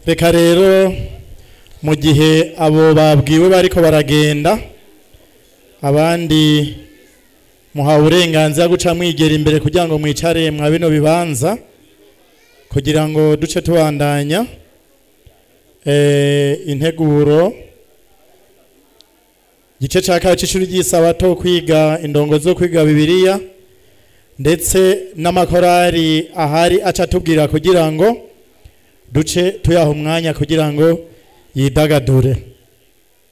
reka rero mu gihe abo babwiwe bariko baragenda abandi muhawe uburenganzira guca mwigera imbere kugira ngo mwicare mwa bino bibanza kugira ngo duce tubandanya eh, integuro igice cya kabiri cy'ishuri ry'isabato kwiga indongo zo kwiga bibiliya ndetse n'amakorari ahari aca atubwira kugira ngo duce tuyaha umwanya kugira ngo yidagadure